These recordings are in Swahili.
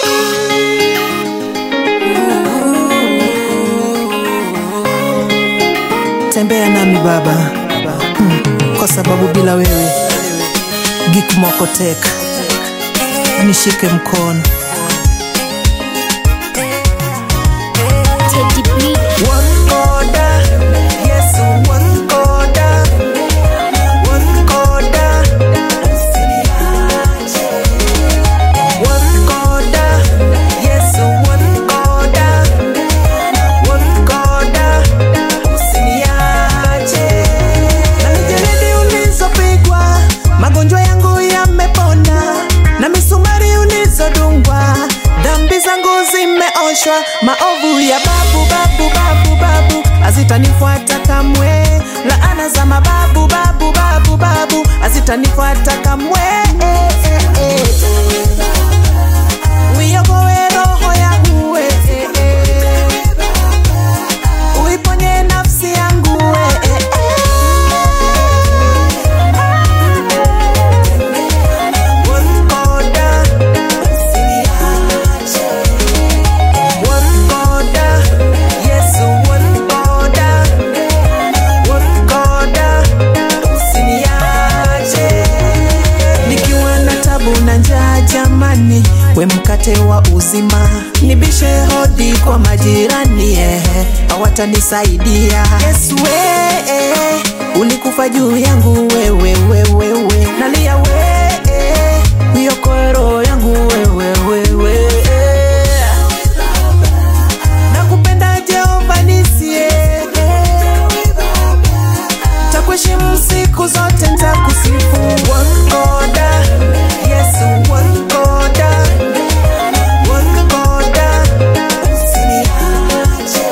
Tembea nami Baba, mm, kwa sababu bila wewe Gik Mokotek nishike mkono. Teddy B. Wankoda, Yesu wankoda, wankoda, usiniache. Wankoda, Yesu wankoda, wankoda, usiniache. Na mijeledi ulizopigwa, magonjwa yangu yamepona, na misumari ulizodungwa, dhambi zangu zimeoshwa, maovu ya babu babu babu babu hazitanifuata kamwe, laana za mababu babu babu babu hazitanifuata kamwe. Uiokoe roho yangu we, uiponye nafsi yangu we. Wankoda, usiniache. Wankoda, Yesu wankoda, wankoda, usiniache. Nikiwa na tabu na njaa jamani, we mkate wa uzima, nibishe hodi kwa majirani eh, hawatanisaidia. Yesu we, eh, ulikufa juu yangu wewe wewe we, nalia we, eh, uiokoe roho yangu wewe wewe nakupenda Jehova nisie takuheshimu siku zote ntakusifu wankoda Yesu wankoda wankoda usiniache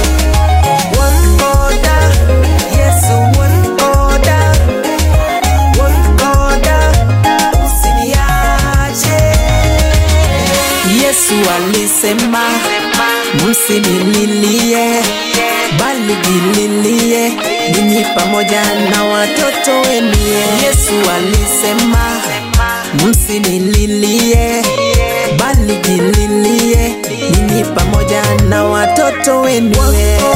wankoda Yesu wankoda wankoda usiniache Yesu alisema msinililie bali jililie ninyi pamoja na watoto wenu. Yesu alisema msinililie bali jililie ninyi pamoja na watoto wenu.